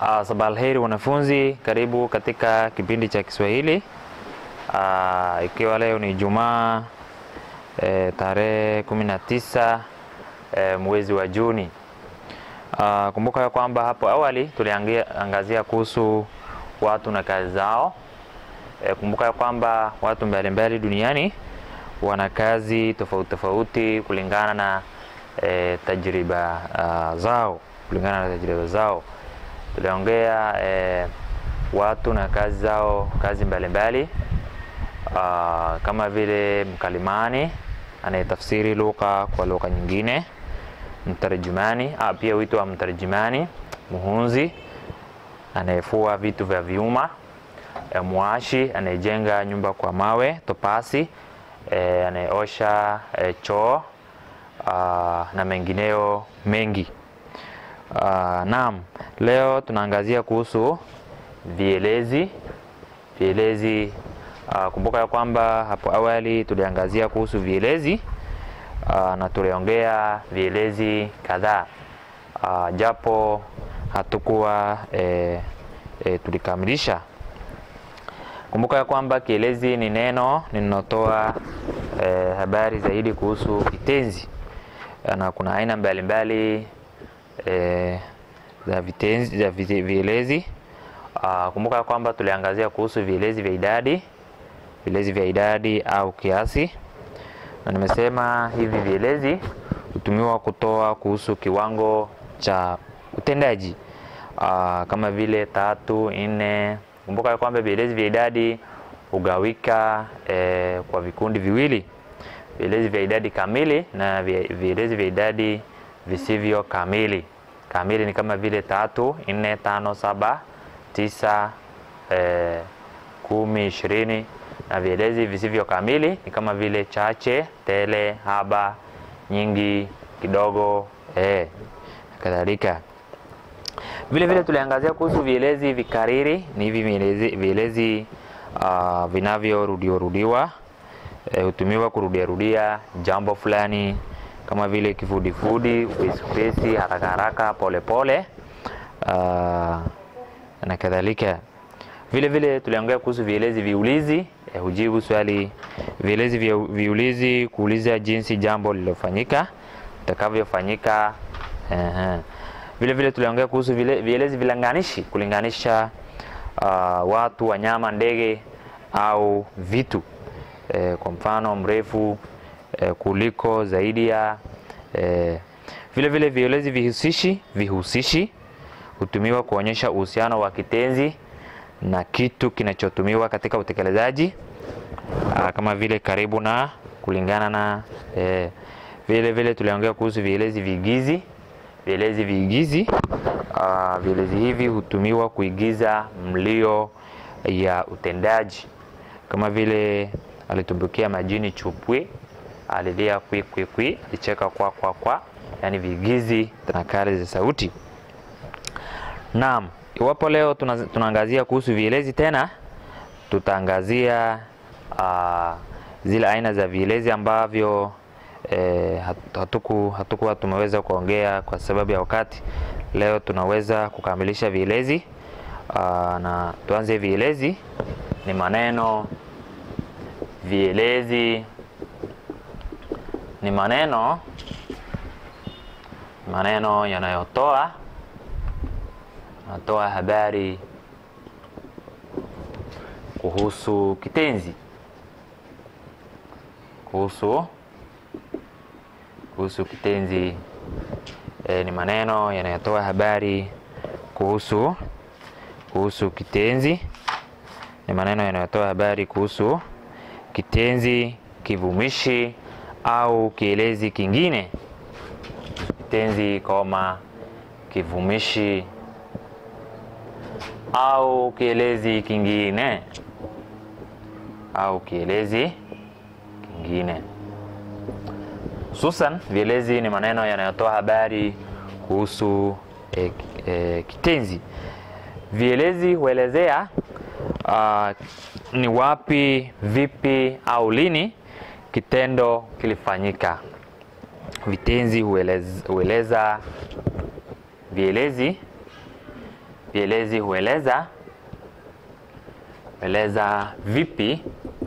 Uh, sabah alheri wanafunzi, karibu katika kipindi cha Kiswahili. Uh, ikiwa leo ni Ijumaa e, tarehe kumi na tisa e, mwezi wa Juni. Uh, kumbuka ya kwamba hapo awali tuliangazia kuhusu watu na kazi zao. E, kumbuka ya kwamba watu mbalimbali duniani wana kazi tofauti tofauti kulingana na e, tajriba uh, zao kulingana na tajriba zao tuliongea eh, watu na kazi zao, kazi mbalimbali uh, kama vile mkalimani anayetafsiri lugha kwa lugha nyingine, mtarjimani ah, pia huitwa mtarjimani, muhunzi anayefua vitu vya vyuma, eh, mwashi anayejenga nyumba kwa mawe, topasi eh, anayeosha eh, choo uh, na mengineo mengi. Uh, naam, leo tunaangazia kuhusu vielezi. Vielezi uh, kumbuka ya kwamba hapo awali tuliangazia kuhusu vielezi uh, na tuliongea vielezi kadhaa uh, japo hatukuwa eh, eh, tulikamilisha. Kumbuka ya kwamba kielezi ni neno linalotoa eh, habari zaidi kuhusu kitenzi na kuna aina mbalimbali E, za vitenzi za vielezi. Uh, kumbuka kwamba tuliangazia kuhusu vielezi vya idadi, vielezi vya idadi au kiasi, na nimesema hivi vielezi hutumiwa kutoa kuhusu kiwango cha utendaji uh, kama vile tatu, nne. Kumbuka kwamba vielezi vya idadi hugawika eh, kwa vikundi viwili, vielezi vya idadi kamili na vielezi vya idadi visivyo kamili. Kamili ni kama vile tatu, nne, tano, saba, tisa, eh, kumi, ishirini na vielezi visivyo kamili ni kama vile chache, tele, haba, nyingi, kidogo, eh, kadhalika. Vile vile tuliangazia kuhusu vielezi vikariri. Ni hivi vielezi, vielezi uh, vinavyorudiwarudiwa hutumiwa eh, kurudiarudia jambo fulani kama vile kifudifudi, upesi, haraka haraka, polepole uh, na kadhalika. Vile vile tuliongea kuhusu vielezi viulizi eh, hujibu swali. Vielezi vya viulizi kuuliza jinsi jambo lilofanyika litakavyofanyika. uh-huh. Vile vile tuliongea kuhusu vile, vielezi vilinganishi kulinganisha uh, watu, wanyama, ndege au vitu eh, kwa mfano mrefu E, kuliko zaidi ya e. Vile vile vielezi vihusishi vihusishi hutumiwa kuonyesha uhusiano wa kitenzi na kitu kinachotumiwa katika utekelezaji kama vile karibu na, kulingana na e. Vile vile tuliongea kuhusu vielezi viigizi. Vielezi viigizi, vielezi hivi hutumiwa kuigiza mlio ya utendaji kama vile alitumbukia majini chupwe alilia kwi kwi kwi, alicheka kwa kwa kwa, yani viigizi tanakali za sauti. Naam, iwapo leo tunaangazia kuhusu vielezi tena, tutaangazia uh, zile aina za vielezi ambavyo eh, hatuku hatukuwa tumeweza kuongea kwa sababu ya wakati. Leo tunaweza kukamilisha vielezi uh, na tuanze vielezi. Ni maneno vielezi ni maneno maneno yanayotoa natoa habari kuhusu kitenzi, kuhusu kuhusu kitenzi. E, ni maneno yanayotoa habari kuhusu kuhusu kitenzi. Ni maneno yanayotoa habari kuhusu kitenzi, kivumishi au kielezi kingine. Kitenzi, koma, kivumishi au kielezi kingine au kielezi kingine. Hususan, vielezi ni maneno yanayotoa habari kuhusu e, e, kitenzi. Vielezi huelezea uh, ni wapi, vipi au lini kitendo kilifanyika. Vitenzi hueleza, hueleza vielezi Vielezi hueleza hueleza vipi,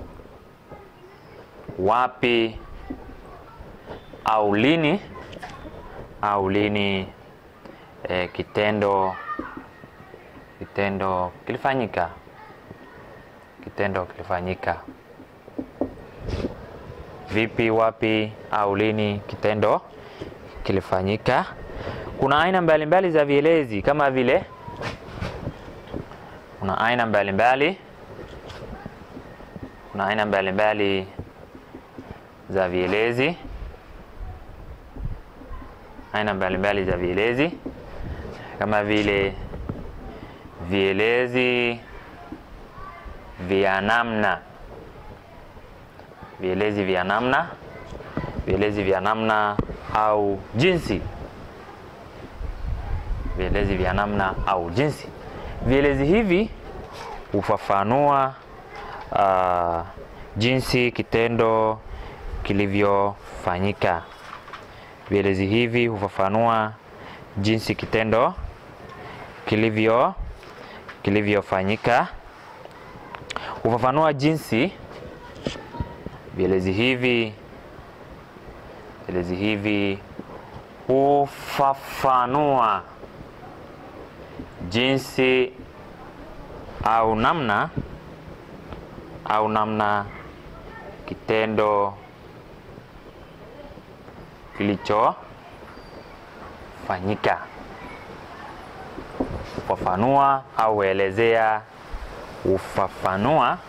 wapi au lini au lini e, kitendo kitendo kilifanyika kitendo kilifanyika. Vipi, wapi au lini kitendo kilifanyika. Kuna aina mbalimbali za vielezi kama vile, kuna aina mbalimbali kuna aina mbalimbali za vielezi, aina mbalimbali za vielezi kama vile vielezi vya namna, vielezi vya namna, vielezi vya namna au jinsi, vielezi vya namna au jinsi. Vielezi hivi hufafanua uh, jinsi kitendo kilivyofanyika. Vielezi hivi hufafanua jinsi kitendo kilivyo kilivyofanyika. Hufafanua jinsi vielezi hivi vielezi hivi hufafanua jinsi au namna au namna kitendo kilichofanyika. Ufafanua au huelezea, ufafanua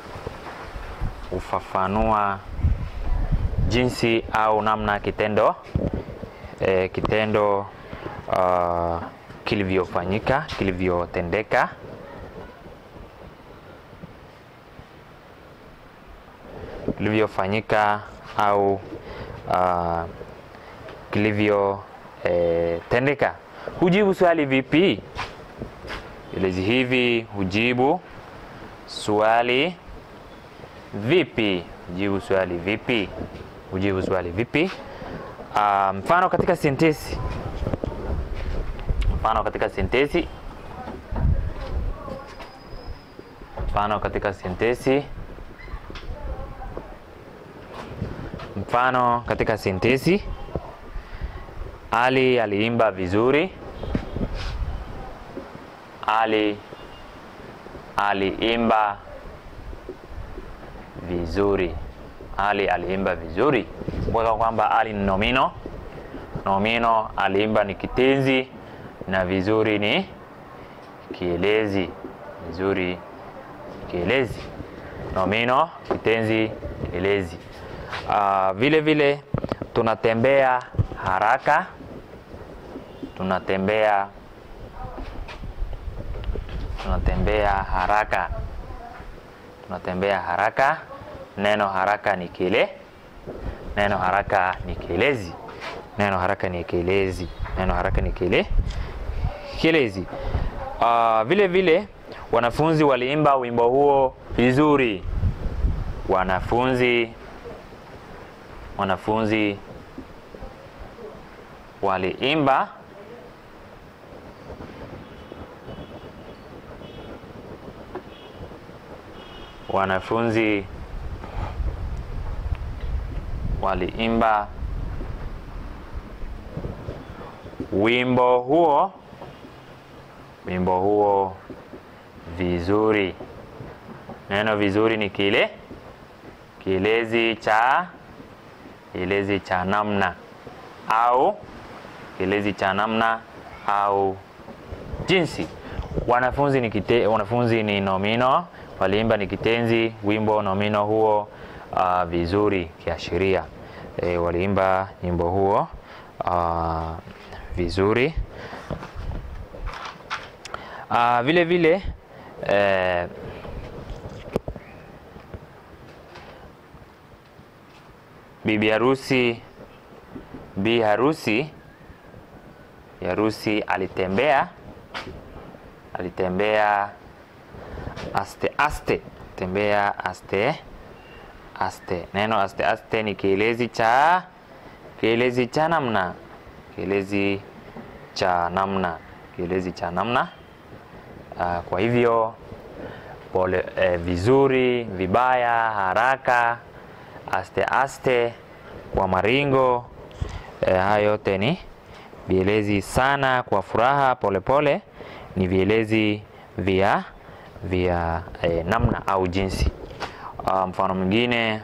ufafanua jinsi au namna kitendo e, kitendo uh, kilivyofanyika kilivyotendeka. kilivyofanyika au uh, kilivyotendeka. E, hujibu swali vipi? Vielezi hivi hujibu swali vipi? Hujibu swali vipi? Hujibu swali vipi? Uh, mfano katika sentensi, mfano katika sentensi, mfano katika sentensi Mfano katika sentensi, Ali aliimba vizuri. Ali aliimba vizuri. Ali aliimba vizuri. Kumbuka kwamba Ali ni nomino. Nomino, aliimba ni kitenzi na vizuri ni kielezi. Vizuri kielezi. Nomino, kitenzi, kielezi. Uh, vile vile tunatembea haraka, tunatembea tunatembea haraka, tunatembea haraka. Neno haraka ni kile, neno haraka ni kielezi, neno haraka ni kielezi, neno haraka ni kile kielezi. Uh, vile vile wanafunzi waliimba wimbo huo vizuri. Wanafunzi wanafunzi waliimba wanafunzi waliimba wimbo huo wimbo huo vizuri. Neno vizuri ni kile kielezi cha kielezi cha namna au kielezi cha namna au jinsi. Wanafunzi ni kite, wanafunzi ni nomino, waliimba ni kitenzi, wimbo nomino huo uh, vizuri kiashiria. E, waliimba nyimbo huo uh, vizuri. Uh, vile vile eh, bibi harusi bi harusi harusi alitembea alitembea aste aste tembea aste aste. Neno aste aste ni kielezi cha kielezi cha namna kielezi cha namna kielezi cha namna. Uh, kwa hivyo pole, eh, vizuri, vibaya, haraka, aste aste, kwa maringo eh, haya yote ni vielezi sana. Kwa furaha, polepole pole, ni vielezi vya vya eh, namna au jinsi. Uh, mfano mwingine,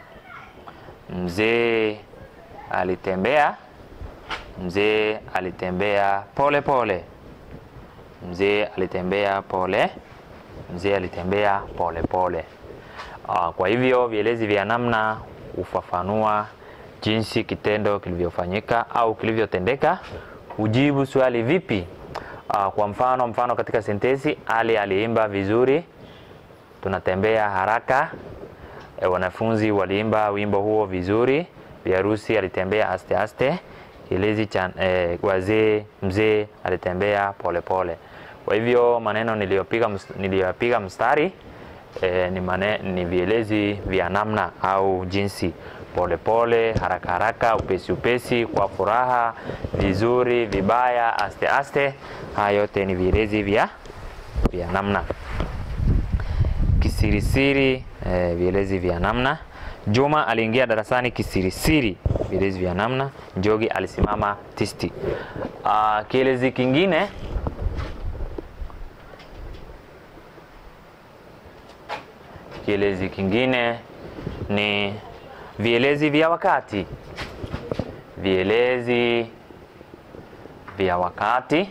mzee alitembea, mzee alitembea pole pole, mzee alitembea pole, mzee alitembea pole pole. Uh, kwa hivyo vielezi vya namna hufafanua jinsi kitendo kilivyofanyika au kilivyotendeka. Hujibu swali vipi? Uh, kwa mfano, mfano katika sentensi Ali aliimba vizuri, tunatembea haraka. E, wanafunzi waliimba wimbo huo vizuri. Biharusi alitembea aste aste. Kielezi cha e, wazee, mzee alitembea polepole pole. Kwa hivyo maneno niliyopiga niliyopiga mstari e, ni, mane, ni vielezi vya namna au jinsi polepole, haraka haraka, upesi upesi, kwa furaha, vizuri, vibaya, aste aste. Haya yote ni vielezi vya vya namna. Kisirisiri, eh, vielezi vya namna. Juma aliingia darasani kisirisiri, vielezi vya namna. Njogi alisimama tisti. Uh, kielezi kingine kielezi kingine ni vielezi vya wakati. Vielezi vya wakati,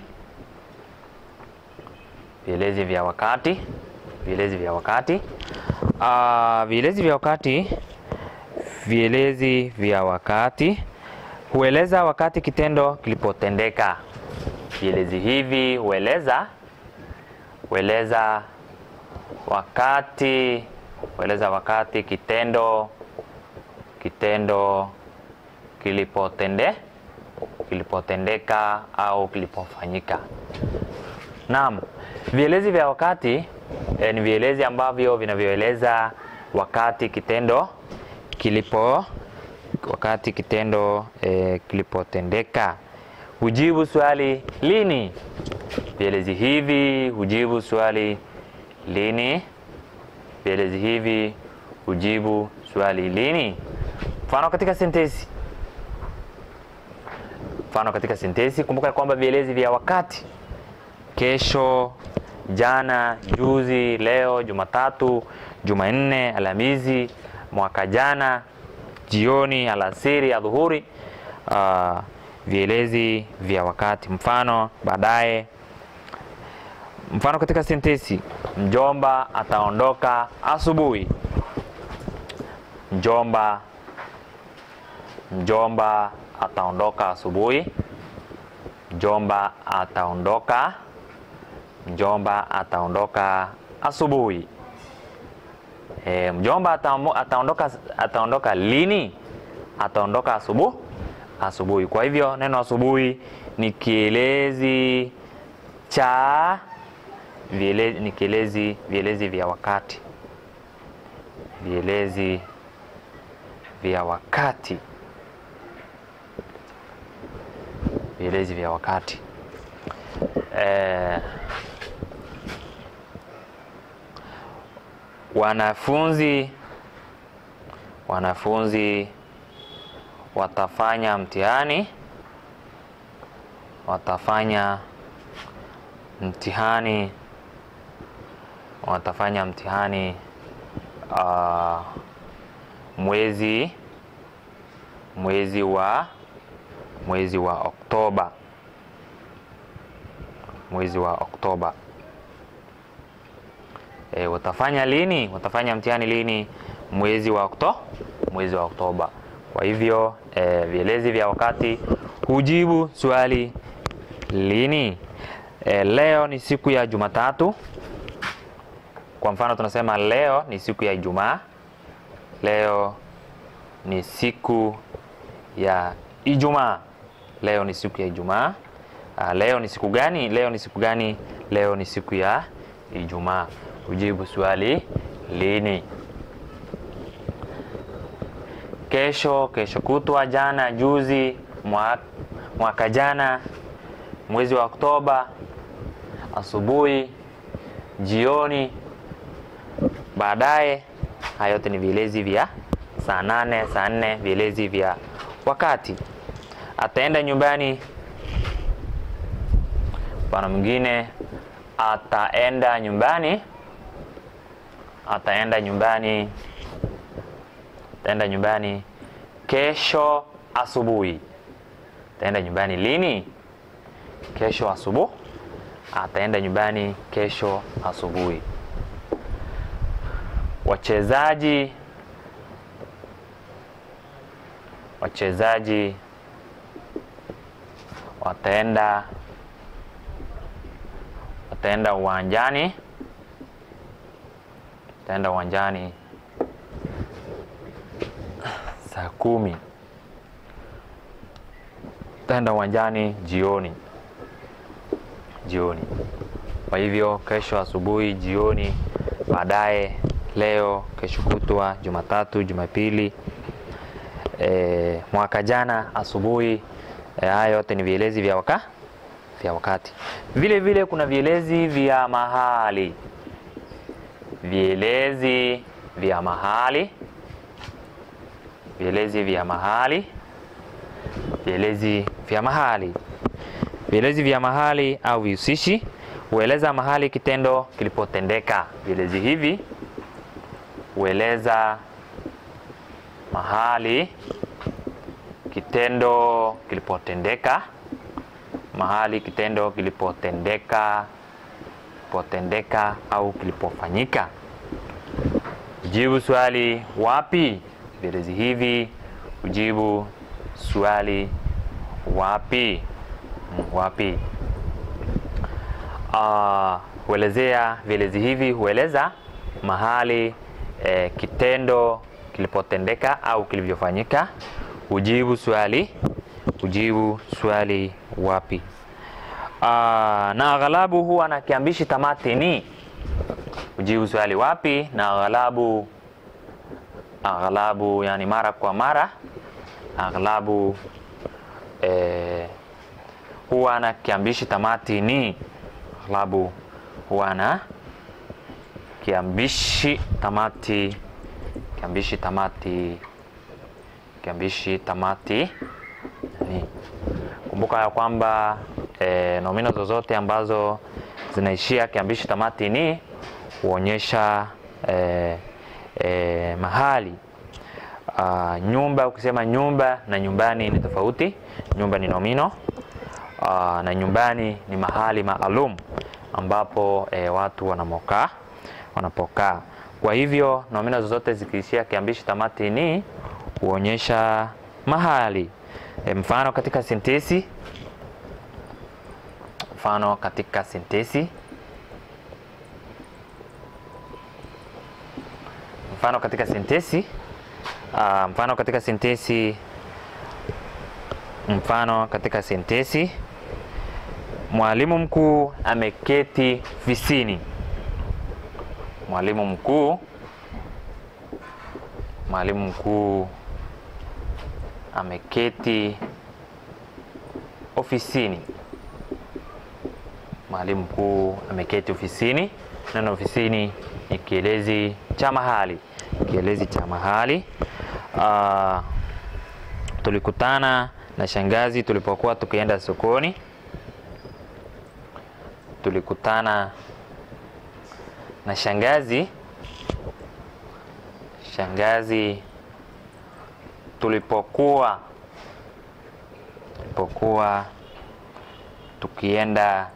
vielezi vya wakati, vielezi vya wakati. Uh, vielezi vya wakati, vielezi vya wakati hueleza wakati kitendo kilipotendeka. Vielezi hivi hueleza hueleza wakati hueleza wakati kitendo kitendo kilipotende kilipotendeka au kilipofanyika. Naam, vielezi vya wakati eh, ni vielezi ambavyo vinavyoeleza wakati kitendo kilipo wakati kitendo eh, kilipotendeka. Hujibu swali lini. Vielezi hivi hujibu swali lini. Vielezi hivi hujibu swali lini. Mfano katika sentensi, mfano katika sentensi, kumbuka kwamba vielezi vya wakati: kesho, jana, juzi, leo, Jumatatu, Jumanne, Alhamisi, mwaka jana, jioni, alasiri, adhuhuri. Uh, vielezi vya wakati. Mfano baadaye. Mfano katika sentensi, mjomba ataondoka asubuhi. Mjomba mjomba ataondoka asubuhi. Mjomba ataondoka mjomba ataondoka asubuhi. E, mjomba ataondoka ataondoka lini? Ataondoka asubuhi asubuhi. Kwa hivyo neno asubuhi ni kielezi cha vielezi, ni kielezi vielezi vya wakati, vielezi vya wakati, vielezi vya wakati. Eh, wanafunzi wanafunzi watafanya mtihani watafanya mtihani watafanya mtihani uh, mwezi mwezi wa mwezi wa Oktoba mwezi wa Oktoba. E, watafanya lini? Watafanya mtihani lini? Mwezi wa Okto mwezi wa Oktoba. Kwa hivyo e, vielezi vya wakati hujibu swali lini. E, leo ni siku ya Jumatatu. Kwa mfano tunasema leo ni siku ya Ijumaa. Leo ni siku ya Ijumaa. Leo ni siku ya Ijumaa. Uh, leo ni siku gani? Leo ni siku gani? Leo ni siku ya Ijumaa. Ujibu swali lini. Kesho, kesho kutwa, jana, juzi, mwaka, mwaka jana, mwezi wa Oktoba, asubuhi, jioni, baadaye. Haya yote ni vielezi vya saa nane, saa nne, vielezi vya wakati. Ataenda nyumbani. Mfano mwingine, ataenda nyumbani, ataenda nyumbani, ataenda nyumbani kesho asubuhi. Ataenda nyumbani lini? Kesho asubuhi. Ataenda nyumbani kesho asubuhi. Wachezaji wachezaji wataenda wataenda uwanjani wataenda uwanjani saa kumi. Wataenda uwanjani jioni jioni. Kwa hivyo kesho asubuhi, jioni, baadaye, leo, kesho kutwa, Jumatatu, Jumapili, e, mwaka jana, asubuhi. E, haya yote ni vielezi vya waka vya wakati. Vile vile kuna vielezi vya mahali, vielezi vya mahali, vielezi vya mahali, vielezi vya mahali. Vielezi vya mahali au vihusishi hueleza mahali kitendo kilipotendeka. Vielezi hivi hueleza mahali kitendo kilipotendeka, mahali kitendo kilipotendeka, potendeka au kilipofanyika. Jibu swali wapi. Vielezi hivi hujibu swali wapi wapi. Uh, huelezea vielezi hivi hueleza mahali eh, kitendo kilipotendeka au kilivyofanyika. Hujibu swali hujibu swali wapi. Uh, na aghalabu huwa na kiambishi tamati ni. Hujibu swali wapi na aghalabu. Aghalabu yani mara kwa mara. Aghalabu eh, huwa na kiambishi tamati ni. Aghlabu huwa na kiambishi tamati kiambishi tamati kiambishi tamati ni. Kumbuka ya kwamba e, nomino zozote ambazo zinaishia kiambishi tamati ni huonyesha e, e, mahali. A, nyumba ukisema nyumba na nyumbani ni tofauti. Nyumba ni nomino Uh, na nyumbani ni mahali maalum ambapo e, watu wanamokaa wanapokaa. Kwa hivyo nomino zozote zikiishia kiambishi tamati ni huonyesha mahali. E, mfano katika sentesi, mfano katika sentesi, mfano katika sentesi, uh, mfano katika sentesi, mfano katika sentesi Mwalimu mkuu ameketi ofisini. Mwalimu mkuu, mwalimu mkuu ameketi ofisini. Mwalimu mkuu ameketi ofisini. Neno ofisini ni kielezi cha mahali, kielezi cha mahali. Uh, tulikutana na shangazi tulipokuwa tukienda sokoni. Tulikutana na shangazi shangazi tulipokuwa tulipokuwa tukienda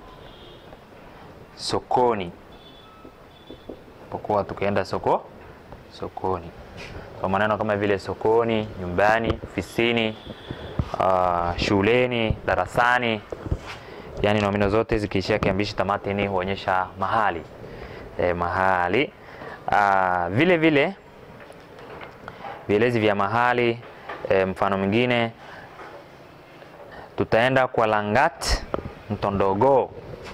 sokoni tulipokuwa tukienda soko sokoni. Kwa maneno kama vile sokoni, nyumbani, ofisini, uh, shuleni, darasani yaani nomino zote zikiishia kiambishi tamati ni huonyesha mahali e, mahali. Aa, vile vile vielezi vya mahali e, mfano mwingine tutaenda kwa Langat Mtondogo.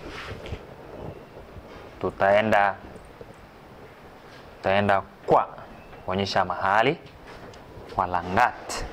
Tutaenda tutaenda kwa huonyesha mahali kwa Langat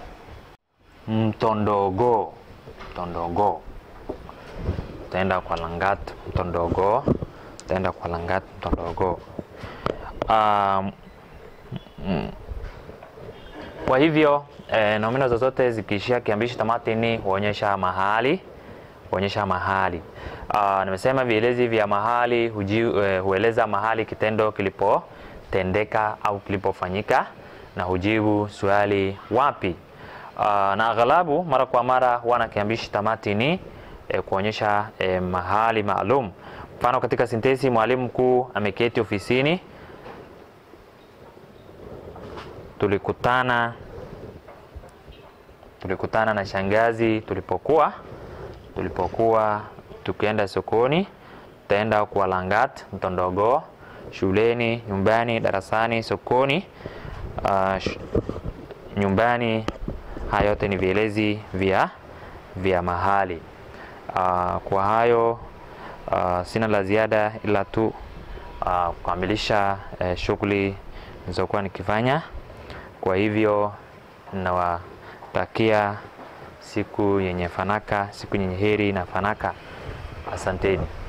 Mtondogo Mtondogo tutaenda kwa Langat Mtondogo, taenda kwa Langat Mtondogo. Um, mm, kwa hivyo eh, nomino zozote zikiishia kiambishi tamati ni huonyesha mahali huonyesha mahali. Uh, nimesema vielezi vya mahali huji, eh, hueleza mahali kitendo kilipotendeka au kilipofanyika na hujibu swali wapi. Uh, na aghalabu mara kwa mara huwa na kiambishi tamati ni eh, kuonyesha eh, mahali maalum. Mfano katika sentensi, mwalimu mkuu ameketi ofisini. Tulikutana tulikutana na shangazi tulipokuwa tulipokuwa tukienda sokoni, tutaenda kwa Langat Mtondogo, shuleni, nyumbani, darasani, sokoni, uh, sh nyumbani. Haya yote ni vielezi vya vya mahali. Uh, kwa hayo uh, sina la ziada ila tu uh, kukamilisha uh, shughuli nilizokuwa nikifanya. Kwa hivyo nawatakia siku yenye fanaka, siku yenye heri na fanaka. Asanteni.